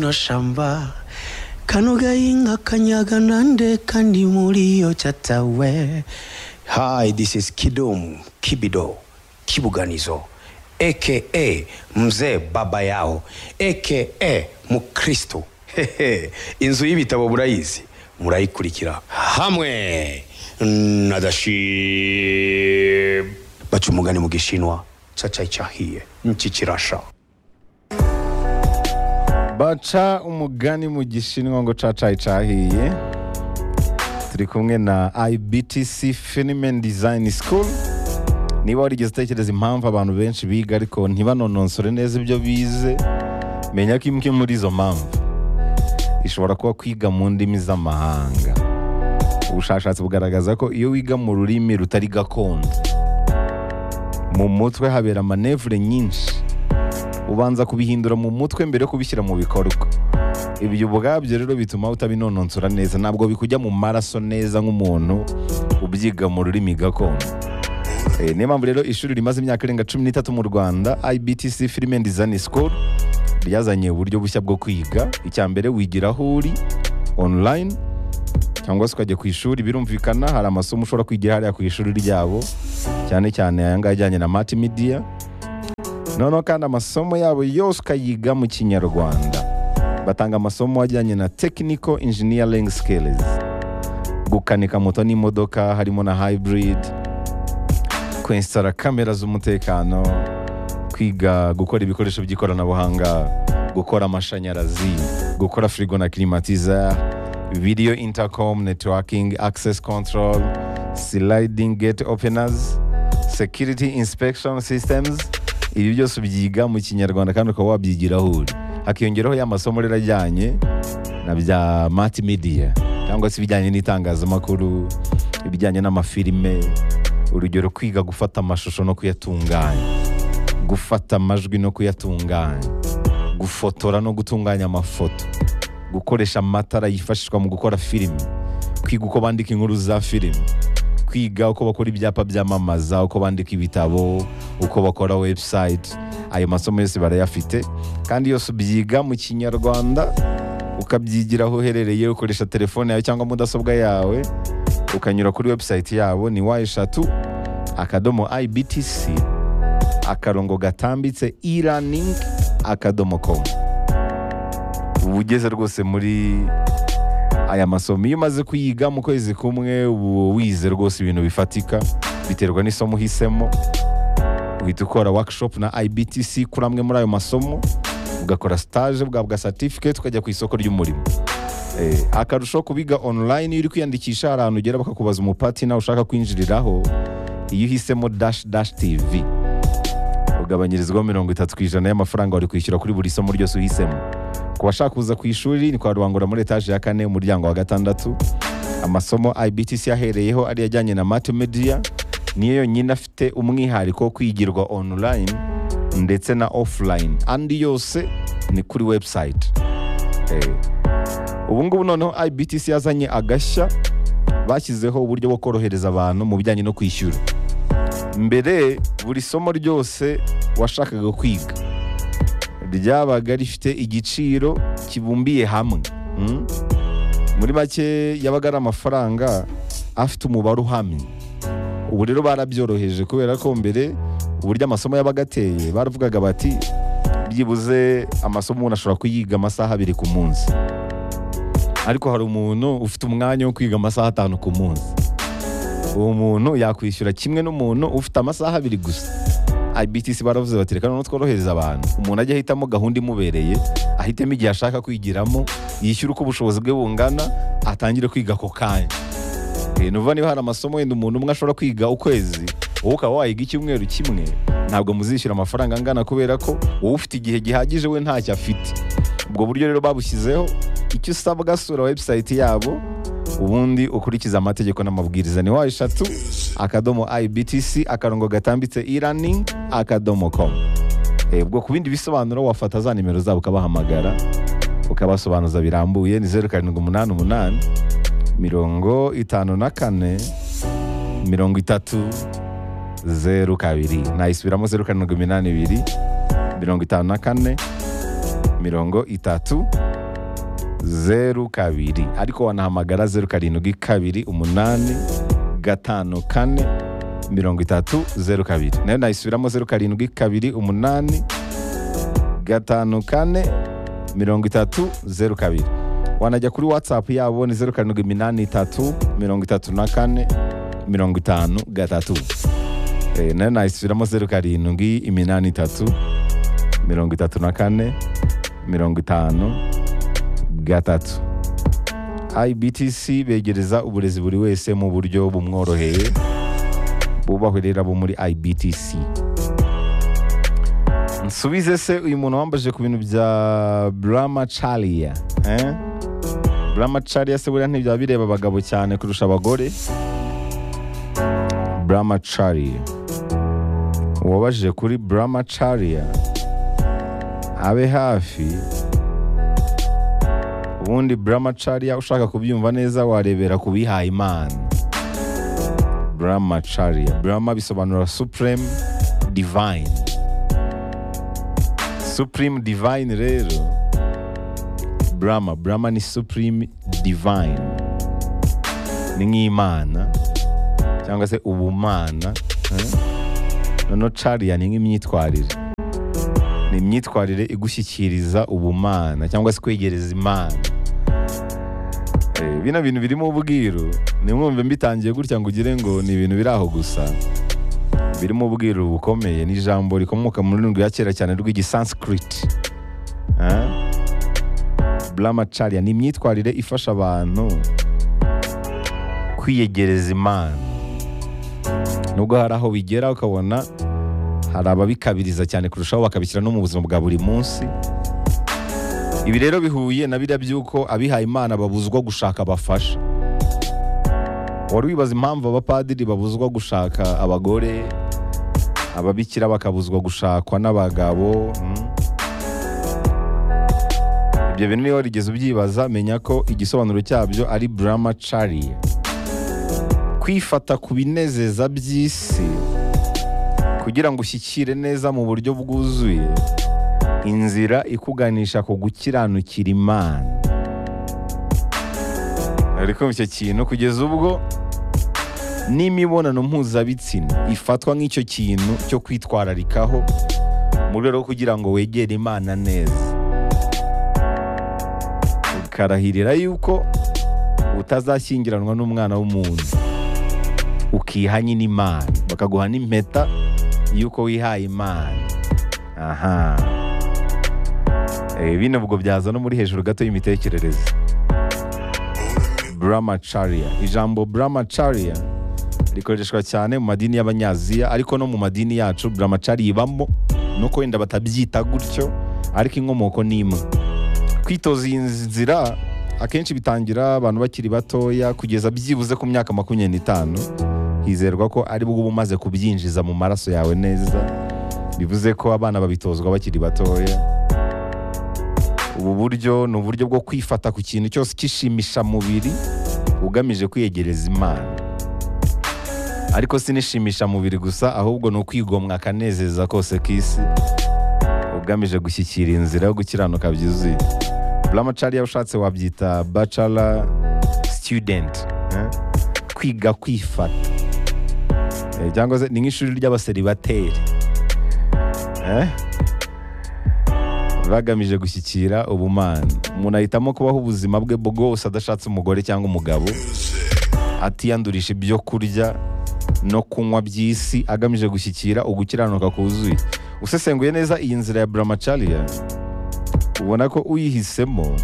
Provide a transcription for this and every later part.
no shamba kano gahinga kanyaga nande kandi muri yo catawe hi this is kidum kibido kibuganizo aka mzee baba yao aka mukristo Hehe, inzu y'ibitabo burayizi murayikurikira hamwe na dashib baca umugani mu gishinwa cacayi cahiye niki kirasha baca umugani mu gishinwa ngo cacayi cahiye turi kumwe na ibtc fenomen design school niba warigeze utekereza impamvu abantu benshi biga ariko ntibanononsore neza ibyo bize menya ko imwe muri izo mpamvu ishobora kuba kwiga mu ndimi z'amahanga ubushakashatsi bugaragaza ko iyo wiga mu rurimi rutari gakondo mu mutwe habera manevure nyinshi ubanza kubihindura mu mutwe mbere yo kubishyira mu bikorwa ibyo ubwabyo rero bituma utabinononsora neza ntabwo bikujya mu maraso neza nk'umuntu ubyiga mu rurimi gakondo Eh, niyo mpamvu rero ishuri rimaze imyaka irenga cumi n'itatu mu rwanda ibtc film and design school ryazanye uburyo bushya bwo kwiga icya mbere wigira aho uri online cyangwa se ukajya ku ishuri birumvikana hari amasomo ushobora kwigira hariya ku ishuri ryabo cyane cyane aya ngaya ajyanye na multimedia noneho kandi amasomo yabo yose ukayiga mu kinyarwanda batanga amasomo ajyanye na technical engineering skills gukanika moto n'imodoka harimo na hybrid kwensitara kamera z'umutekano kwiga gukora ibikoresho by'ikoranabuhanga gukora amashanyarazi gukora firigo na kirimatiza video intercom networking access control sliding gate openers security inspection systems ibi byose ubyiga mu kinyarwanda kandi ukaba wabyigiraho uri hakiyongeraho ya masomo rero ajyanye na bya multimedia cyangwa se ibijyanye n'itangazamakuru ibijyanye n'amafilime urugero kwiga gufata amashusho no kuyatunganya gufata amajwi no kuyatunganya gufotora no gutunganya amafoto gukoresha amatara yifashishwa mu gukora filimi kwiga uko bandika inkuru za filimi kwiga uko bakora ibyapa byamamaza uko bandika ibitabo uko bakora webusayiti ayo masomo yose barayafite kandi yose ubyiga mu kinyarwanda ukabyigira aho uherereye ukoresha telefone yawe cyangwa mudasobwa yawe ukanyura kuri webusayiti yabo ni wa eshatu akadomo ibtc akarongo gatambitse e-learning akadomo com uba ugeze rwose muri aya masomo iyo umaze kuyiga mu kwezi kumwe uba wize rwose ibintu bifatika biterwa n'isomo uhisemo uhita ukora workshop na ibtc kuri amwe muri ayo masomo ugakora stage ugahabwa certificate ukajya ku isoko ry'umurimo Eh, akarusho kubiga online iyo uri kwiyandikisha hari ahantu ugera bakakubaza umupatina ushaka kwinjiriraho iyo uhisemo dash dash tv ugabanyirizwaho mirongo itatu ku ijana y'amafaranga wari kwishyura kuri buri somo ryose uhisemo ku bashaka kuza ku ishuri ni kwa rubangura muri etaje ya kane umuryango wa gatandatu amasomo ibtc ahereyeho ari ajyanye na multimedia niyo yonyine afite umwihariko wo kwigirwa online ndetse na offline andi yose ni kuri website Eh, ubu ngubu noneho ibtc yazanye agashya bashyizeho uburyo bwo korohereza abantu mu bijyanye no kwishyura mbere buri somo ryose washakaga kwiga ryabaga rifite igiciro kibumbiye hamwe mm? muri make yabaga ari amafaranga afite umubare uhamye ubu rero barabyoroheje kubera ko mbere uburyo amasomo yabaga ateye baravugaga bati byibuze amasomo umuntu ashobora kuyiga amasaha abiri ku munsi ariko hari umuntu ufite umwanya wo kwiga amasaha atanu ku munsi uwo muntu yakwishyura kimwe n'umuntu ufite amasaha abiri gusa ibtc baravuze bati reka noneho tworohereza abantu umuntu ajya ahitamo gahunda imubereye ahitemo igihe ashaka kwigiramo yishyura uko ubushobozi bwe bungana atangire kwiga ako kanya Eh, ni ukuvuga niba hari amasomo wenda umuntu umwe ashobora kwiga ukwezi wowe ukaba wayiga icyumweru kimwe ntabwo muzishyura amafaranga angana kubera ko wowe ufite igihe gihagije we ntacyo afite ubwo buryo rero babushyizeho icyo usabwa sura webusayiti yabo ubundi ukurikiza amategeko n'amabwiriza ni wa eshatu akadomo ibtc akarongo gatambitse e-learning akadomo com Eh, ubwo ku bindi bisobanuro wafata za nimero zabo ukabahamagara ukabasobanuza birambuye ni zeru karindwi umunani umunani mirongo itanu na kane mirongo itatu zeru kabiri nayisubiramo zeru karindwi iminani ibiri mirongo itanu na kane mirongo itatu zeru kabiri ariko wanahamagara zeru karindwi kabiri umunani gatanu kane mirongo itatu zeru kabiri nayo nayisubiramo zeru karindwi kabiri umunani gatanu kane mirongo itatu zeru kabiri wanajya kuri watsapu yabo ni zeru karindwi iminani itatu mirongo itatu na kane mirongo itanu gatatu Eh, nayo nayisubiramo zeru karindwi iminani itatu mirongo itatu na kane mirongo itanu gatatu ibtc begereza uburezi buri wese mu buryo bumworoheye bubahurira bo muri ibtc nsubize se uyu muntu wambajije ku bintu bya bramacharia eh? bramacharia se buriya ntibyaba bireba abagabo cyane kurusha abagore bramacharia uwabajije kuri bramacharia abe hafi ubundi bramacharia ushaka kubyumva neza warebera ku bihaye imana brahmacharya brahma bisobanura supreme divine supreme divine rero brahma brahma ni supreme divine ni nk'imana cyangwa se ubumana eh? noneho chariya ni nk'imyitwarire ni imyitwarire igushyikiriza ubumana cyangwa se kwegereza imana Eh, bino bintu birimo ubwiru nimwumve mbitangiye gutya ngo ugire ngo ni ibintu biri aho gusa birimo ubwiru bukomeye ni ijambo rikomoka mu rurimi rwa kera cyane rw'igisanskrit Ah? brahmacharya ni imyitwarire ifasha abantu kwiyegereza imana nubwo hari aho bigera ukabona hari ababikabiriza cyane kurushaho bakabishyira no mu buzima bwa buri munsi ibi rero bihuye na biriya by'uko abihaye imana babuzwa gushaka abafasha wari wibaza impamvu abapadiri babuzwa gushaka abagore ababikira bakabuzwa gushakwa n'abagabo mm. ibyo bintu niba warigeze ubyibaza menya ko igisobanuro cyabyo ari brahmacharya kwifata ku binezeza by'isi kugira ngo ushyikire neza mu buryo bwuzuye inzira ikuganisha ku gukiranukira imana ari kumva icyo kintu kugeza ubwo n'imibonano mpuzabitsina ifatwa nk'icyo kintu cyo kwitwararikaho mu rwego rwo kugira ngo wegere imana neza ukarahirira yuko utazashyingiranwa n'umwana w'umuntu ukiha nyine imana bakaguha n'impeta y'uko wihaye imana aha Eh, bino ubwo byaza no muri hejuru gato y'imitekerereze brahmacharya ijambo brahmacharya rikoreshwa cyane mu madini y'abanyaziya ariko no mu madini yacu brahmacharya ibamo nuko wenda batabyita gutyo ariko inkomoko ni imwe kwitoza iyi nzira akenshi bitangira abantu bakiri batoya kugeza byibuze ku myaka makumyabiri n'itanu hizerwa ko ari bwo uba umaze kubyinjiza mu maraso yawe neza bivuze ko abana babitozwa bakiri batoya ubu buryo ni uburyo bwo kwifata ku kintu cyose kishimisha mubiri ugamije kwiyegereza imana ariko si n'ishimisha mubiri gusa ahubwo ni ukwigomwa akanezeza kose k'isi ugamije gushyikira inzira yo gukiranuka byuzuye buramacari iyo ushatse wabyita bachelor student eh? kwiga kwifata Eh, cyangwa se ni nk'ishuri ry'abaseribateri Eh? bagamije gushyikira ubumana umuntu ahitamo kubaho ubuzima bwe bwose adashatse umugore cyangwa umugabo atiyandurisha ibyo kurya no kunywa by'isi agamije gushyikira ugukiranuka kuzuye usesenguye neza iyi nzira ya buramacariya ubona ko uyihisemo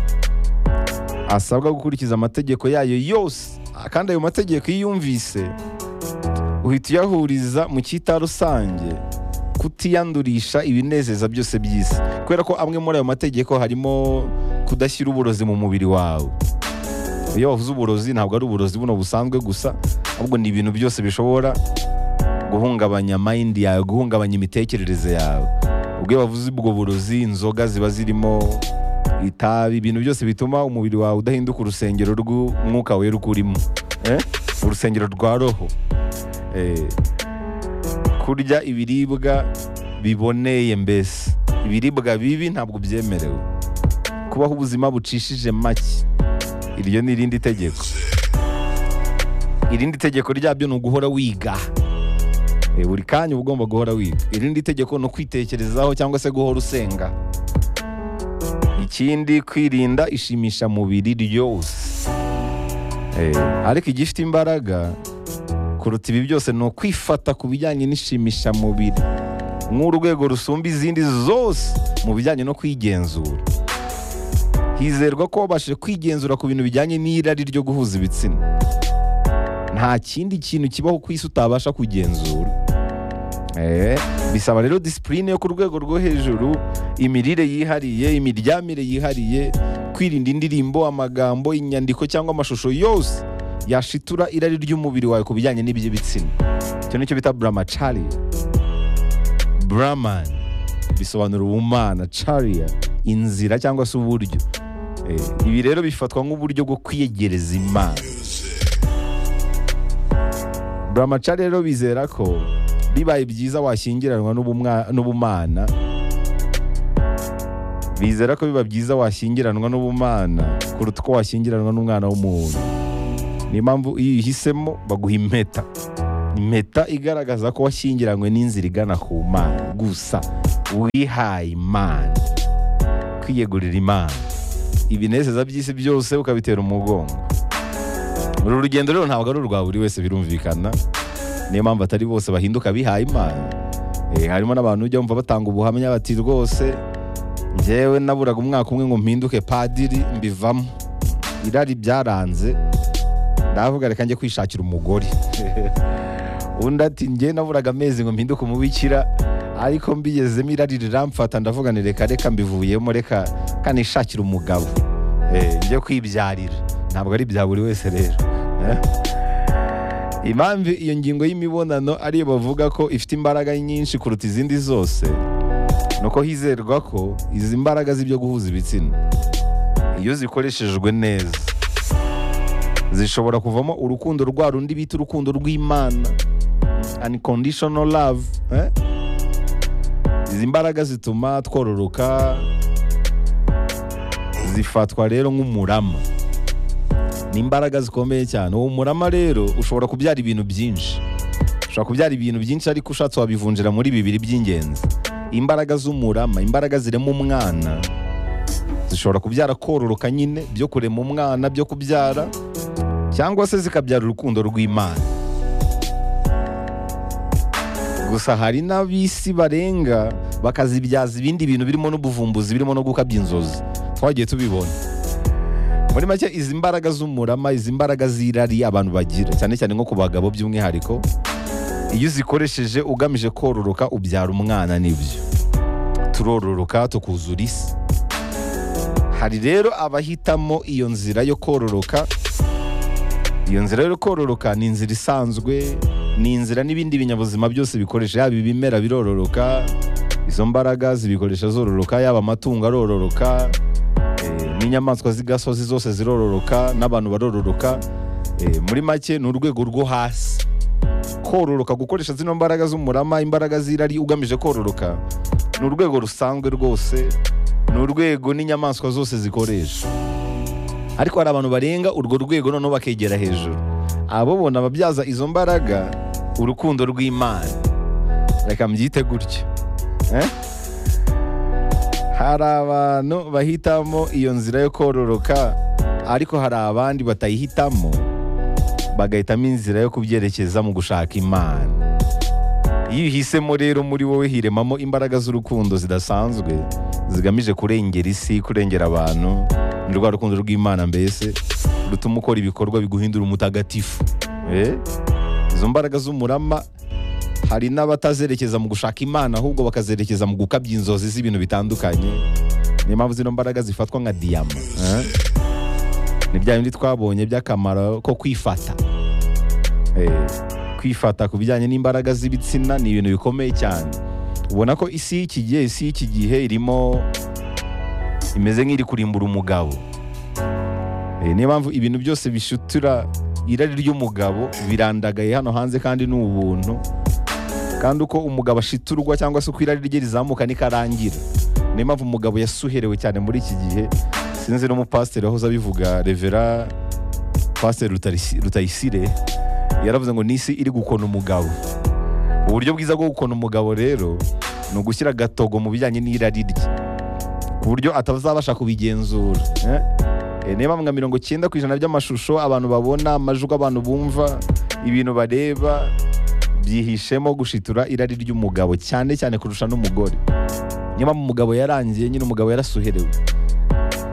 asabwa gukurikiza amategeko yayo yose kandi ayo mategeko iyo uyumvise uhita uyahuriza mu cyita rusange kutiyandurisha ibinezeza byose by'isi kubera ko amwe muri ayo mategeko harimo kudashyira uburozi mu mubiri wawe iyo wavuze uburozi ntabwo ari uburozi buno busanzwe gusa ahubwo ni ibintu byose bishobora guhungabanya mayindi yawe guhungabanya imitekerereze yawe ubwo iyo bavuze ubwo burozi inzoga ziba zirimo itabi ibintu byose bituma umubiri wawe udahinduka urusengero rw'umwuka wera uko urimo Eh? urusengero rwa roho Eh, kurya ibiribwa biboneye mbese ibiribwa bibi ntabwo byemerewe kubaho ubuzima bucishije make iryo ni irindi tegeko irindi tegeko ryabyo ni uguhora wiga Eh, buri kanya uba ugomba guhora wiga irindi tegeko ni ukwitekerezaho cyangwa se guhora usenga ikindi kwirinda ishimisha mubiri ryose Eh, ariko igifite imbaraga kuruta ibi byose ni ukwifata ku bijyanye n'ishimisha mubiri nk'urwego rusumba izindi zose mu bijyanye no kwigenzura hizerwa ko wabashije kwigenzura ku bintu bijyanye n'irari ryo guhuza ibitsina nta kindi kintu kibaho ku isi utabasha kugenzura Eh, bisaba rero disipurine yo ku rwego rwo hejuru imirire yihariye imiryamire yihariye kwirinda indirimbo amagambo inyandiko cyangwa amashusho yose yashitura irari ry'umubiri wawe ku bijyanye n'iby'ibitsina icyo nicyo bita buramacaria buraman bisobanura ubumana caria inzira cyangwa se uburyo Eh, ibi rero bifatwa nk'uburyo bwo kwiyegereza imana buramaca rero bizera ko bibaye byiza washyingiranwa n'ubumwa- n'ubumana bizera ko biba byiza washyingiranwa n'ubumana kuruta uko washyingiranwa n'umwana w'umuntu niyo mpamvu iyo uyihisemo baguha impeta impeta igaragaza ko washyingiranywe n'inzira igana ku mana gusa wihaye imana kwiyegurira imana ibinezeza by'isi byose ukabitera umugongo uru rugendo rero ntabwo ari urwa buri wese birumvikana niyo mpamvu atari bose bahinduka bihaye imana Eh, harimo n'abantu ujya wumva batanga ubuhamya bati rwose njyewe naburaga umwaka umwe ngo mpinduke padiri mbivamo irari byaranze ndavuga reka njye kwishakira umugore undi ati njye naburaga amezi ngo mpinduke umubikira ariko mbigezemo irari riramfata ndavuga ni reka reka mbivuyemo reka kanishakira umugabo Eh, njye kwibyarira ntabwo ari bya buri wese rero Eh? impamvu iyo ngingo y'imibonano ariyo bavuga ko ifite imbaraga nyinshi kuruta izindi zose ni uko hizerwa ko izi mbaraga z'ibyo guhuza ibitsina iyo zikoreshejwe neza zishobora kuvamo urukundo rwa rundi bita urukundo rw'imana unconditional love eh? izi mbaraga zituma twororoka zifatwa rero nk'umurama ni imbaraga zikomeye cyane uwo murama rero ushobora kubyara ibintu byinshi ushobora kubyara ibintu byinshi ariko ushatse wabivunjira muri bibiri by'ingenzi imbaraga z'umurama imbaraga zirema umwana zishobora kubyara kororoka nyine byo kurema umwana byo kubyara cyangwa se zikabyara urukundo rw'imana gusa hari n'ab'isi barenga bakazibyaza ibindi bintu birimo n'ubuvumbuzi birimo no gukabya inzozi twagiye tubibona muri make izi mbaraga z'umurama izi mbaraga z'irari abantu bagira cyane cyane nko ku bagabo by'umwihariko iyo uzikoresheje ugamije kororoka ubyara umwana nibyo turororoka tukuzura isi hari rero abahitamo iyo nzira yo kororoka iyo nzira yo kororoka ni inzira isanzwe ni inzira n'ibindi binyabuzima byose bikoresha yaba ibimera birororoka izo mbaraga zibikoresha zororoka yaba amatungo arororoka eh, n'inyamaswa z'igasozi zose zirororoka n'abantu barororoka Eh, muri make ni urwego rwo hasi kororoka gukoresha zino mbaraga z'umurama imbaraga z'irari ugamije kororoka ni urwego rusanzwe rwose ni urwego n'inyamaswa zose zikoresha ariko hari abantu barenga urwo rwego noneho bakegera hejuru abo bona babyaza izo mbaraga urukundo rw'imana reka mbyite gutyo Eh? hari abantu bahitamo iyo nzira yo kororoka ariko hari abandi batayihitamo bagahitamo inzira yo kubyerekeza mu gushaka imana iyo uhisemo rero muri wowe hiremamo imbaraga z'urukundo zidasanzwe zigamije kurengera isi kurengera abantu ni rwa rukundo rw'imana mbese rutuma ukora ibikorwa biguhindura umutagatifu Eh? izo mbaraga z'umurama hari n'abatazerekeza mu gushaka imana ahubwo bakazerekeza mu gukabya inzozi z'ibintu bitandukanye niyo mpamvu zino mbaraga zifatwa nka diyama eh? ni bya bindi twabonye by'akamaro ko kwifata Eh, kwifata ku bijyanye n'imbaraga z'ibitsina ni ibintu bikomeye cyane ubona ko isi y'iki gihe isi y'iki gihe irimo imeze nk'iri kurimbura umugabo Eh, niyo mpamvu ibintu byose bishutura irari ry'umugabo birandagaye hano hanze kandi ni ubuntu kandi uko umugabo ashiturwa cyangwa se uko irari rye rizamuka nikarangira niyo mpamvu umugabo yasuherewe cyane muri iki gihe sinzi n'umupasiteri wahoze abivuga revera pasiteri Rutarisi- rutayisire yaravuze ngo n'isi iri gukona umugabo uburyo bwiza bwo gukona umugabo rero ni ugushyira agatogo mu bijyanye n'irari rye ku buryo atazabasha kubigenzura eh? Eh, niba mga mirongo cyenda ku ijana by'amashusho abantu babona amajwi abantu bumva ibintu bareba byihishemo gushitura irari ry'umugabo cyane cyane kurusha n'umugore niba umugabo yarangiye nyine umugabo yarasuherewe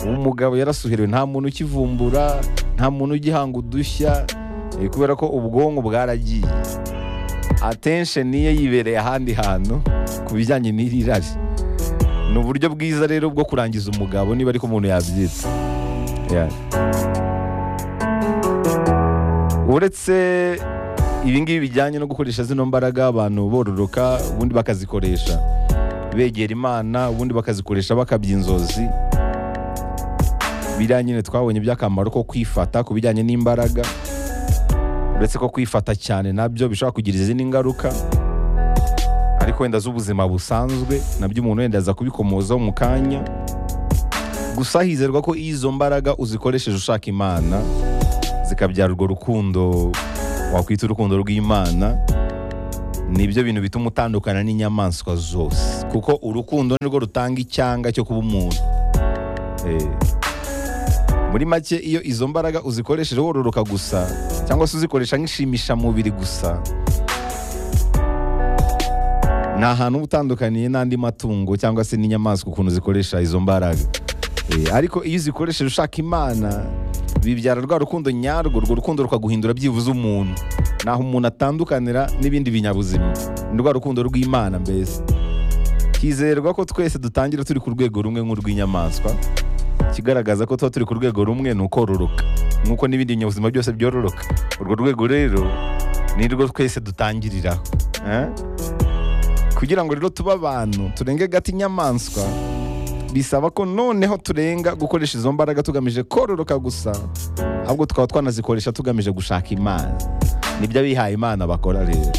umugabo yarasuherewe nta muntu ukivumbura nta muntu ugihanga udushya eh, kubera ko ubwonko bwaragiye attention ye yibereye ahandi hantu ku bijyanye n'iri rari ni uburyo bwiza rero bwo kurangiza umugabo niba ariko umuntu yabyita Yeah. uretse ibi ngibi bijyanye no gukoresha zino mbaraga abantu bororoka ubundi bakazikoresha begera imana ubundi bakazikoresha bakabya inzozi biriya nyine twabonye by'akamaro ko kwifata ku bijyanye n'imbaraga uretse ko kwifata cyane nabyo bishobora kugira izindi ngaruka ariko wenda z'ubuzima busanzwe nabyo umuntu wenda aza kubikomozaho mu kanya gusa hizerwa ko iyo izo mbaraga uzikoresheje ushaka imana zikabyara urwo rukundo wakwita urukundo rw'imana nibyo bintu bituma utandukana n'inyamaswa zose kuko urukundo nirwo rutanga icyanga cyo kuba umuntu Eh, muri make iyo izo mbaraga uzikoresheje wororoka gusa cyangwa se uzikoresha nk'ishimishamubiri gusa nta hantu uba utandukaniye n'andi matungo cyangwa se n'inyamaswa ukuntu zikoresha izo mbaraga Eh, ariko iyo uzikoresheje ushaka imana bibyara rwa rukundo nyarwo urwo rukundo rukaguhindura byibuze umuntu naho umuntu atandukanira n'ibindi binyabuzima ni rwa rukundo rw'imana mbese hizerwa ko twese dutangira turi ku rwego rumwe nk'urw'inyamaswa ikigaragaza ko tuba turi ku rwego rumwe ni ukororoka nk'uko n'ibindi binyabuzima byose byororoka urwo rwego rero ni rwo twese dutangiriraho eh? kugira ngo rero tube abantu turenge gata inyamaswa bisaba ko noneho turenga gukoresha izo mbaraga tugamije kororoka gusa ahubwo tukaba twanazikoresha tugamije gushaka imana nibyo abihaye imana bakora rero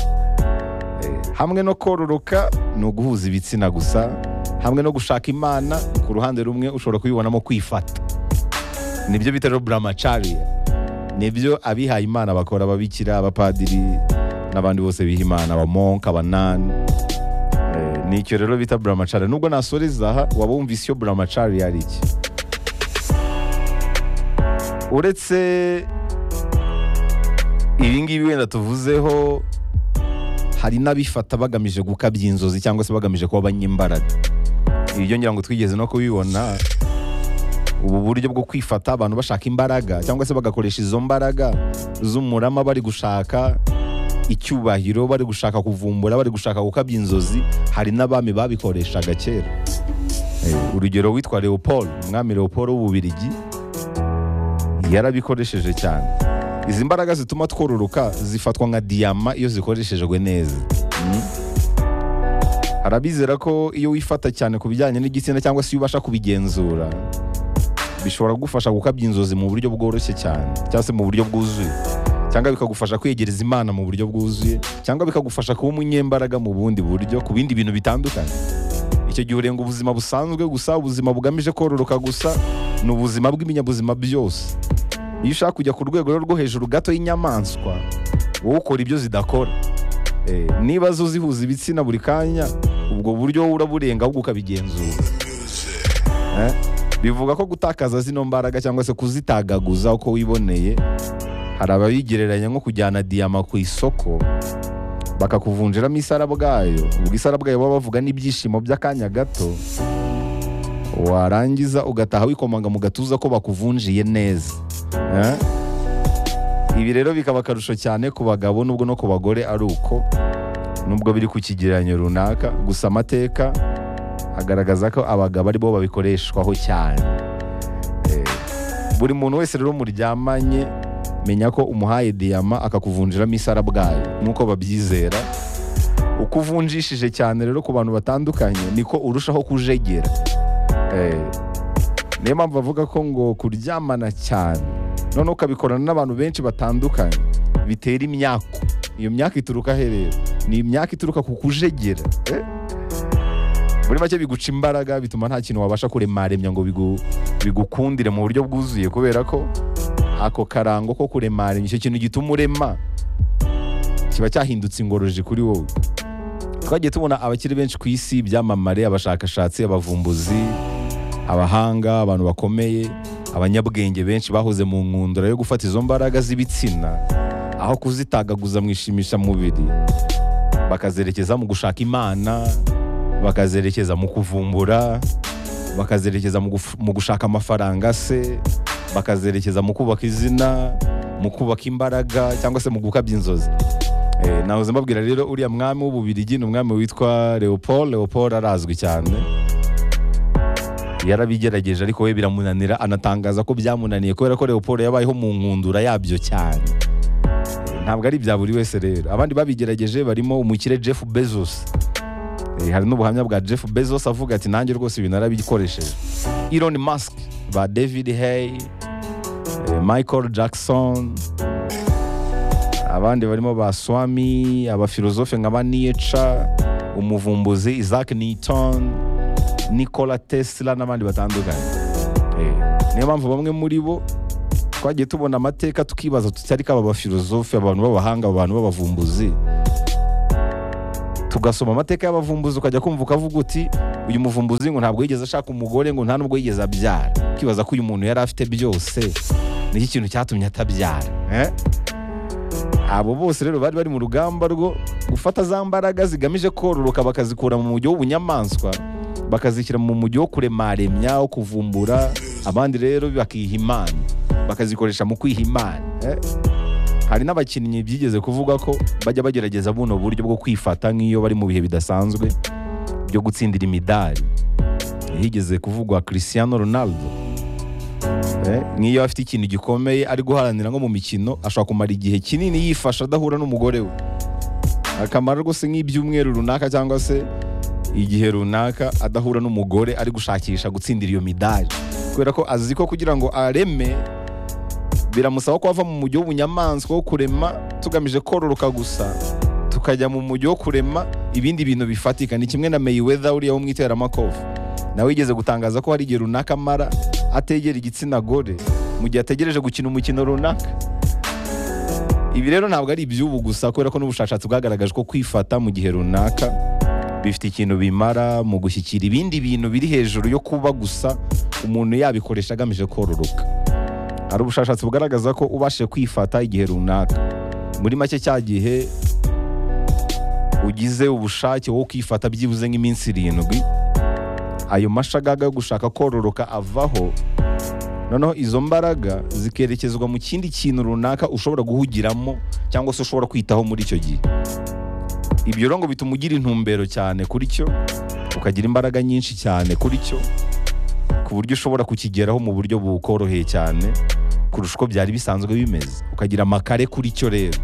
Eh, hamwe no kororoka ni uguhuza ibitsina gusa hamwe no gushaka imana ku ruhande rumwe ushobora kubibonamo kwifata nibyo bita rero buramacariya nibyo abihaye imana bakora ababikira abapadiri n'abandi bose biha imana abamonka abanani Eh, ni icyo rero bita buramacari nubwo nasoreza aha waba wumvise iyo buramacari ari iki uretse ibi ngibi wenda tuvuzeho hari n'abifata bagamije gukabya inzozi cyangwa se bagamije kuba abanyembaraga ibyo ngira ngo twigeze no kubibona ubu buryo bwo kwifata abantu bashaka imbaraga cyangwa se bagakoresha izo mbaraga z'umurama bari gushaka icyubahiro bari gushaka kuvumbura bari gushaka gukabya inzozi hari n'abami babikoreshaga kera Eh, urugero witwa leopold umwami leopold w'ububirigi yarabikoresheje cyane izi mbaraga zituma twororoka zifatwa nka diyama iyo zikoreshejwe neza Mm. hari abizera ko iyo wifata cyane ku bijyanye n'igitsina cyangwa se iyo ubasha kubigenzura bishobora kugufasha gukabya inzozi mu buryo bworoshye cyane cyangwa se mu buryo bwuzuye cyangwa bikagufasha kwegereza imana mu buryo bwuzuye cyangwa bikagufasha kuba umunyembaraga mu bundi buryo ku bindi bintu bitandukanye icyo gihe urenga ubuzima busanzwe gusa ubuzima bugamije kororoka gusa ni ubuzima bw'ibinyabuzima byose iyo ushaka kujya ku rwego rero rwo hejuru gato y'inyamaswa wowe ukora ibyo zidakora Eh, niba zo zihuza ibitsina buri kanya ubwo buryo wowe uraburenga ahubwo ukabigenzura Eh, bivuga ko gutakaza zino mbaraga cyangwa se kuzitagaguza uko wiboneye hari ababigereranya nko kujyana diyama ku isoko bakakuvunjiramo isara bwayo ubwo isara bwayo baba bavuga n'ibyishimo by'akanya gato warangiza ugataha wikomanga mu gatuza ko bakuvunjiye neza Eh? ibi rero bikaba akarusho cyane ku bagabo nubwo no ku bagore ari uko nubwo biri ku kigereranyo runaka gusa amateka agaragaza ko abagabo aribo babikoreshwaho cyane Eh, buri muntu wese rero muryamanye menya ko umuhaye diyama akakuvunjiramo isara bwayo nk'uko babyizera uko uvunjishije cyane rero ku bantu batandukanye niko urushaho kujegera Eh, niyo mpamvu bavuga ko ngo kuryamana cyane noneho ukabikorana n'abantu benshi batandukanye bitera imyako iyo myaka ituruka he rero ni imyaka ituruka ku kujegera eh? muri make biguca imbaraga bituma nta kintu wabasha kuremaremya ngo bigu- bigukundire mu buryo bwuzuye kubera ko ako karango ko kuremaremya icyo kintu gituma urema kiba cyahindutse ingoroji kuri wowe twagiye tubona abakiri benshi ku isi ibyamamare abashakashatsi abavumbuzi abahanga abantu bakomeye abanyabwenge benshi bahoze mu nkundura yo gufata izo mbaraga z'ibitsina aho kuzitagaguza mu ishimishamubiri bakazerekeza mu gushaka imana bakazerekeza mu kuvumbura bakazerekeza mu guf- mu gushaka amafaranga se bakazerekeza mu kubaka izina mu kubaka imbaraga cyangwa se mu gukabya inzozi Eh, nahoze mbabwira rero uriya mwami w'ububirigi ni umwami witwa leopold leopold arazwi cyane yarabigerageje ariko we biramunanira anatangaza ko byamunaniye kubera ko leopold yabayeho mu nkundura yabyo cyane Eh, ntabwo ari ibya buri wese rero abandi babigerageje barimo umukire jeff bezos Eh, hari n'ubuhamya bwa jeff bezos avuga ati nanjye rwose ibintu narabikoresheje elon musk ba david hey eh, michael jackson abandi barimo ba swami abafilozofe nka ba nieca umuvumbuzi isaac newton nicola tesla n'abandi batandukanye Eh, niyo mpamvu bamwe muri bo twagiye tubona amateka tukibaza tutari ko aba bafilozofe abantu b'abahanga aba bantu b'abavumbuzi tugasoma amateka y'abavumbuzi ukajya kumva ukavuga uti uyu muvumbuzi ngo ntabwo yigeze ashaka umugore ngo nta nubwo yigeze abyara ukibaza ko uyu muntu yari afite byose niki kintu cyatumye atabyara eh? abo bose rero bari bari mu rugamba rwo gufata za mbaraga zigamije kororoka bakazikura mu mujyi w'ubunyamaswa bakazishyira mu mujyi wo kuremaremya wo kuvumbura abandi rero bakiha imana bakazikoresha mu kwiha imana eh? hari n'abakinnyi byigeze kuvuga ko bajya bagerageza buno buryo bwo kwifata nk'iyo bari mu bihe bidasanzwe byo gutsindira imidari higeze kuvugwa Cristiano Ronaldo Eh, nk'iyo afite ikintu gikomeye ari guharanira nko mu mikino ashobora kumara igihe kinini yifasha adahura n'umugore we akamara rwose nk'ibyumweru runaka cyangwa se igihe runaka adahura n'umugore ari gushakisha gutsindira iyo midari kubera ko azi ko kugira ngo areme biramusaba ko ava mu mujyi w'ubunyamaswa wo kurema tugamije kororoka gusa tukajya mu mujyi wo kurema ibindi bintu bifatika ni kimwe na Mayweather uriya wo mu iteramakofe nawe yigeze gutangaza ko hari igihe runaka amara ategera igitsina gore mu gihe ategereje gukina umukino runaka ibi rero ntabwo ari iby'ubu gusa kubera ko n'ubushakashatsi bwagaragaje ko kwifata mu gihe runaka bifite ikintu bimara mu gushyikira ibindi bintu biri hejuru yo kuba gusa umuntu yabikoresha agamije kororoka hari ubushakashatsi bugaragaza ko ubashije kwifata igihe runaka muri make cya gihe ugize ubushake wo kwifata byibuze nk'iminsi irindwi ayo mashagaga yo gushaka kororoka avaho noneho izo mbaraga zikerekezwa mu kindi kintu runaka ushobora guhugiramo cyangwa se ushobora kwitaho muri icyo gihe ibyo rero ngo bituma ugira intumbero cyane kuri cyo ukagira imbaraga nyinshi cyane kuri cyo ku buryo ushobora kukigeraho mu buryo bukoroheye cyane kurusha uko byari bisanzwe bimeze ukagira amakare kuri cyo rero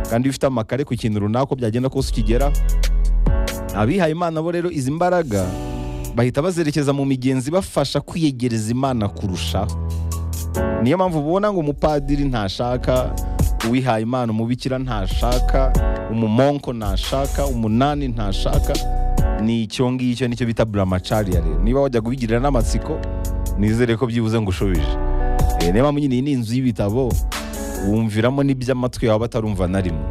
kandi iyo ufite amakare ku kintu runaka uko byagenda kose ukigeraho abihaye imana bo rero izi mbaraga bahita bazerekeza mu migenzi bafasha kwiyegereza imana kurushaho niyo mpamvu ubona ngo umupadiri ntashaka uwihaye imana umubikira ntashaka umumonko ntashaka umunani ntashaka ni icyo ngicyo nicyo bita buramacariya rero niba wajya kubigirira n'amatsiko nizere ko byibuze ngo ushubije Eh, niyo mpamvu nyine iyi ni inzu y'ibitabo wumviramo n'iby'amatwi yawe batarumva na rimwe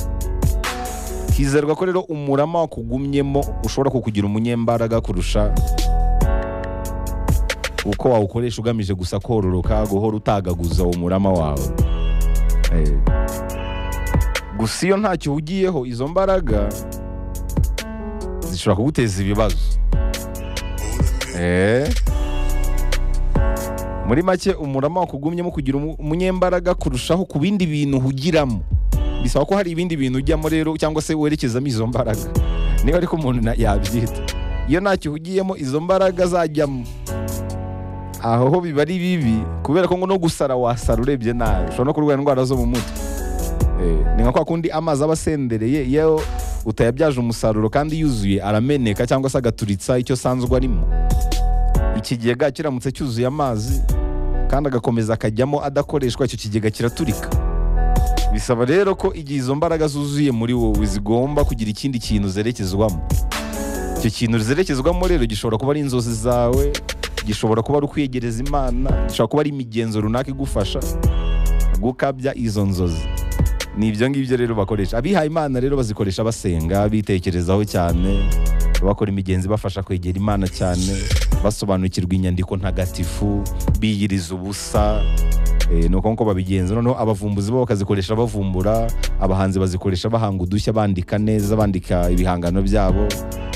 hizerwa ko rero umurama wakugumyemo ushobora kukugira umunyembaraga kurusha uko wawukoresha ugamije gusa kororoka guhora utagaguza uwo murama wawe Eh. gusa iyo ntacyo uhugiyeho izo mbaraga zishobora kuguteza ibibazo Eh. muri make umurama wakugumyemo kugira umu- umunyembaraga kurushaho ku bindi bintu uhugiramo bisaba ko hari ibindi bintu ujyamo rero cyangwa se werekezamo izo mbaraga niba ariko umuntu na- yabyita iyo ntacyo uhugiyemo izo mbaraga zajyamo aho ho biba ari bibi kubera ko ngo no gusara wasara urebye nabi ushobora no kurwara indwara zo mu mutwe Eh, ni nka kwa kundi amazi aba asendereye iyo utayabyaje umusaruro kandi yuzuye arameneka cyangwa se agaturitsa icyo asanzwe arimo ikigega kiramutse cyuzuye amazi kandi agakomeza akajyamo adakoreshwa icyo kigega kiraturika bisaba rero ko igihe izo mbaraga zuzuye muri wowe zigomba kugira ikindi kintu zerekezwamo icyo kintu zerekezwamo rero gishobora kuba ari inzozi zawe gishobora kuba ari ukwiyegereza imana gishobora kuba ari imigenzo runaka igufasha gukabya izo nzozi ni ibyo ngibyo rero bakoresha abihaye imana rero bazikoresha basenga bitekerezaho cyane bakora imigenzi ibafasha kwegera imana cyane basobanukirwa inyandiko ntagatifu biyiriza ubusa Eh, ni uko nguko babigenza noneho abavumbuzi bo bakazikoresha bavumbura abahanzi bazikoresha bahanga udushya bandika neza bandika ibihangano byabo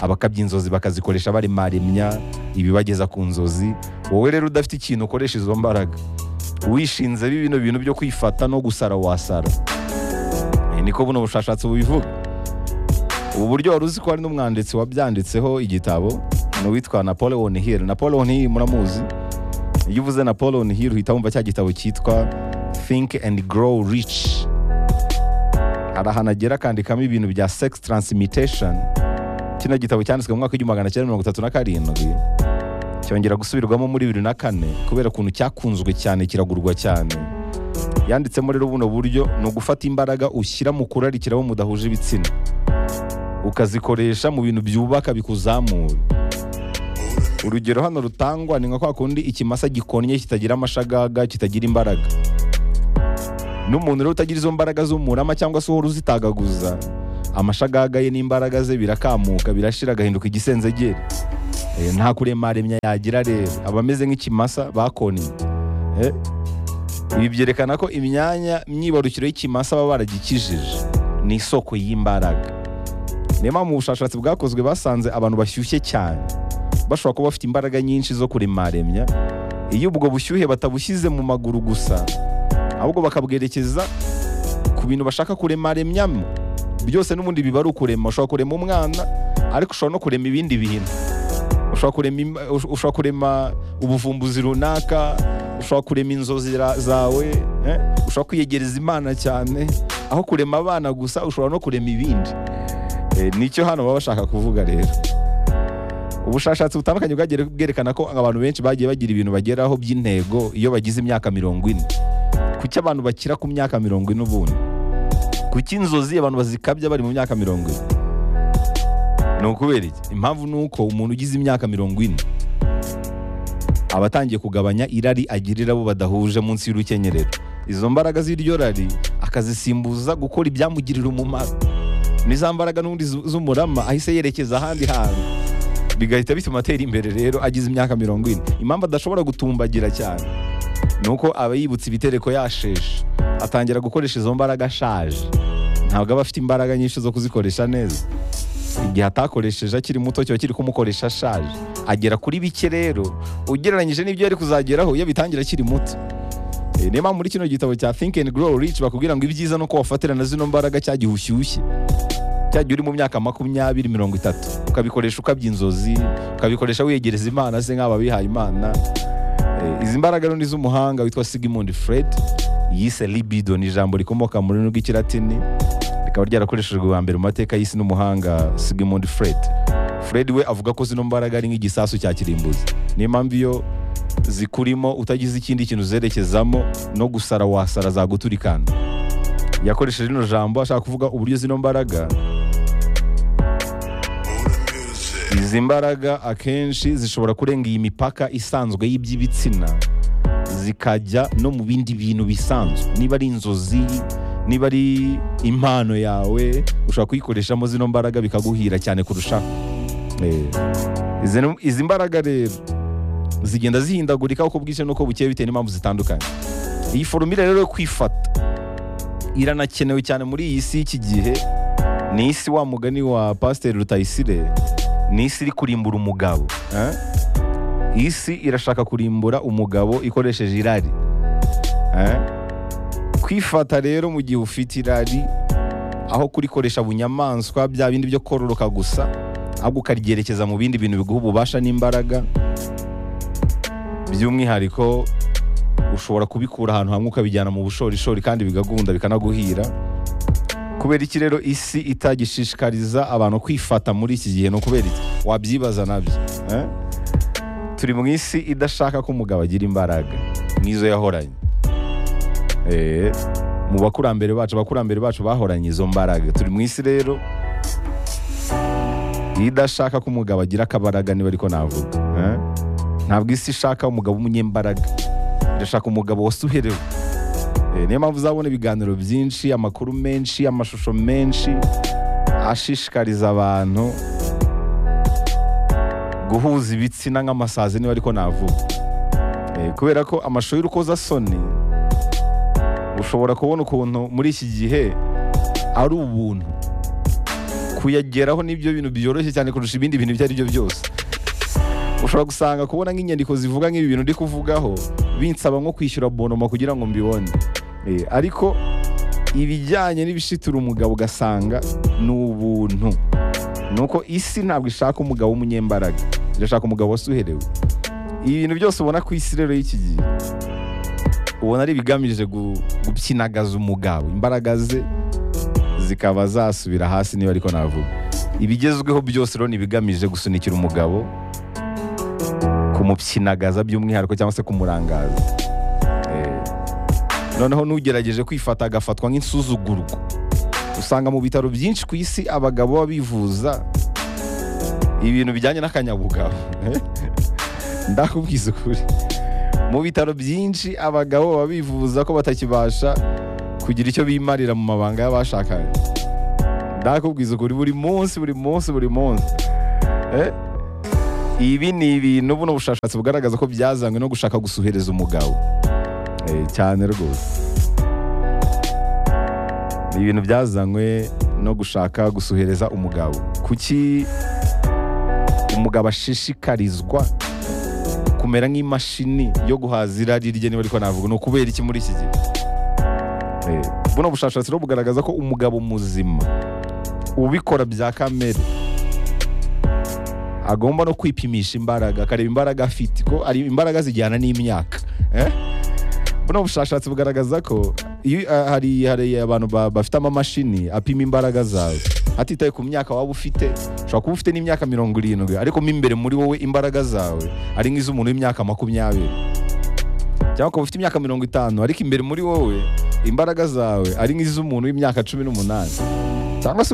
abakabya inzozi bakazikoresha baremaremya ibibageza ku nzozi wowe rero udafite ikintu ukoresha izo mbaraga wishinze bino bintu byo kwifata no gusara wasara Eh, niko buno bushakashatsi bubivuga ubu buryo wari uzi ko hari n'umwanditsi wabyanditseho igitabo ni uwitwa napoleon hill napoleon hill muramuzi iyo uvuze na paul onihiri uhita wumva cya gitabo cyitwa think and grow rich hari ahantu agera akandikamo ibintu bya sex transmutation kino gitabo cyanditswe mu mwaka w'igihumbi magana cyenda mirongo itatu na karindwi cyongera gusubirwamo muri bibiri na kane kubera ukuntu cyakunzwe cyane kiragurwa cyane yanditsemo rero buno buryo ni ugufata imbaraga ushyira mu kurarikiraho mudahuje ibitsina ukazikoresha mu bintu byubaka bikuzamura urugero hano rutangwa ni nka kwa kundi ikimasa gikonnye kitagira amashagaga kitagira imbaraga n'umuntu rero utagira izo mbaraga z'umurama cyangwa se uhora uzitagaguza amashagaga ye n'imbaraga ze birakamuka birashira agahinduka igisenzegeri Eh, nta kuremaremya yagira rero aba ameze nk'ikimasa bakonnye Eh, ibi byerekana ko imyanya myibarukiro y'ikimasa baba baragikijije ni isoko y'imbaraga niyo mpamvu mu bushakashatsi bwakozwe basanze abantu bashyushye cyane bashobora kuba bafite imbaraga nyinshi zo kuremaremya iyo ubwo bushyuhe batabushyize mu maguru gusa ahubwo bakabwerekeza ku bintu bashaka kuremaremyamo byose n'ubundi biba ari ukurema ushobora kurema umwana ariko ushobora no kurema ibindi bintu ushobora kurema, im- ush- ushobora kurema ubuvumbuzi runaka ushobora kurema inzozi ra- zawe eh? ushobora kwiyegereza imana cyane aho kurema abana gusa ushobora no kurema ibindi Eh, nicyo hano baba bashaka kuvuga rero ubushakashatsi butandukanye bwagiye bwerekana ko abantu benshi bagiye bagira ibintu bageraho by'intego iyo bagize imyaka mirongo ine kuki abantu bakira ku myaka mirongo ine ubundi kuki inzozi abantu bazikabya bari mu myaka mirongo ine ni ukubera iki impamvu ni uko umuntu ugize imyaka mirongo ine aba atangiye kugabanya irari agirira abo badahuje munsi y'urukenyerero izo mbaraga z'iryo rari akazisimbuza gukora ibyamugirira umumaro n'iza mbaraga n'ubundi zu- z'umurama ahise yerekeza ahandi hantu bigahita bituma atera imbere rero agize imyaka mirongo ine impamvu adashobora gutumbagira cyane ni uko aba yibutse ibitereko yasheshe atangira gukoresha izo mbaraga ashaje ntabwo aba afite imbaraga nyinshi zo kuzikoresha neza igihe atakoresheje akiri muto kiba kiri kumukoresha ashaje agera kuri bike rero ugereranyije n'ibyo yari kuzageraho iyo abitangira akiri muto Eh, niyo mpamvu muri kino gitabo cya think and grow rich bakubwira ngo ibyiza nuko wafatirana zino mbaraga cya gihe ushyushye cyagiye uri mu myaka makumyabiri mirongo itatu ukabikoresha ukabya inzozi ukabikoresha wiyegereza imana se nk'aba bihaye imana Eh, izi mbaraga rero ni iz'umuhanga witwa sigmund fred yise libido ni ijambo rikomoka mu rurimi rw'ikilatini rikaba ryarakoreshejwe bwa mbere mu mateka y'isi n'umuhanga sigmund fred fred we avuga ko zino mbaraga ari nk'igisasu cya kirimbuzi niyo mpamvu iyo zikurimo utagize ikindi kintu uzerekezamo no gusara wasara zaguturikana yakoresheje rino jambo ashaka kuvuga uburyo zino mbaraga izi mbaraga akenshi zishobora kurenga iyi mipaka isanzwe y'iby'ibitsina zikajya no mu bindi bintu bisanzwe niba ari inzozi niba ari impano yawe ushobora kuyikoreshamo zino mbaraga bikaguhira cyane kurushaho Eh, izi ni- izi mbaraga rero zigenda zihindagurika uko bwije n'uko bukeye bitewe n'impamvu zitandukanye iyi forumire rero yo kwifata iranakenewe cyane muri iyi si y'iki gihe ni isi wa mugani wa pasiteri rutayisire ni isi iri kurimbura umugabo eh? isi irashaka kurimbura umugabo ikoresheje irari eh? kwifata rero mu gihe ufite irari aho kurikoresha bunyamaswa bya bindi byo kororoka gusa ahubwo ukaryerekeza mu bindi bintu biguha ububasha n'imbaraga by'umwihariko ushobora kubikura ahantu hamwe ukabijyana mu bushorishori kandi bigagunda bikanaguhira kubera iki rero isi itagishishikariza abantu kwifata muri iki gihe ni ukubera iki wabyibaza nabyo eh? turi mu isi idashaka ko umugabo agira imbaraga n'izo yahoranye Eh, mu bakurambere bacu abakurambere bacu bahoranye izo mbaraga turi mu isi rero iyo idashaka ko umugabo agira akabaraga niba ariko navuga eh? ntabwo isi ishaka umugabo w'umunyembaraga irashaka umugabo wasuherewe Eh, niyo mpamvu uzabona ibiganiro byinshi amakuru menshi amashusho menshi ashishikariza abantu guhuza ibitsina nk'amasazi niba ariko navuga Eh, kubera ko amashusho y'urukozasoni ushobora kubona ukuntu muri iki gihe ari ubuntu kuyageraho nibyo bintu byoroshye cyane kurusha ibindi bintu ibyo ari byo byose ushobora gusanga kubona nk'inyandiko zivuga nk'ibi bintu ndi kuvugaho binsaba nko kwishyura bonoma kugira ngo mbibone Eh, ariko ibijyanye n'ibishitura umugabo ugasanga ni ubuntu ni uko isi ntabwo ishaka umugabo w'umunyembaraga irashaka umugabo wasuherewe ibi bintu byose ubona ku isi rero y'iki gihe ubona ari ibigamije gu- gupyinagaza umugabo imbaraga ze zikaba zasubira hasi niba ariko navuga ibigezweho byose rero ni ibigamije gusunikira umugabo kumupyinagaza by'umwihariko cyangwa se kumurangaza Eh, noneho n'ugerageje kwifata agafatwa nk'insuzugurwa usanga mu bitaro byinshi ku isi abagabo baba bivuza ibintu bijyanye n'akanyabugabo Eh, ndakubwiza ukuri mu bitaro byinshi abagabo baba bivuza ko batakibasha kugira icyo bimarira mu mabanga y'abashakanye ndakubwiza ukuri buri munsi buri munsi buri munsi Eh, ibi ni ibintu buno bushakashatsi bugaragaza ko byazanywe no gushaka gusuhereza umugabo Eh, cyane rwose ni ibintu byazanywe no gushaka gusuhereza umugabo kuki umugabo ashishikarizwa kumera nk'imashini yo guhaza irari rye niba ariko navuga ni ukubera iki muri iki gihe Eh, buno bushakashatsi rero bugaragaza ko umugabo muzima ubikora bya kamere agomba no kwipimisha imbaraga akareba imbaraga afite ko ari imbaraga zijyana n'imyaka eh? buno bushakashatsi bugaragaza ko iyo ah, hari, hari abantu ba- bafite amamashini apima imbaraga zawe atitaye ku myaka waba ufite ushobora kuba ufite n'imyaka mirongo irindwi ariko mo imbere muri wowe imbaraga zawe ari nk'iz'umuntu w'imyaka makumyabiri cyangwa ukaba ufite imyaka mirongo itanu ariko imbere muri wowe imbaraga zawe ari nk'iz'umuntu w'imyaka cumi n'umunani cyangwa se ukaba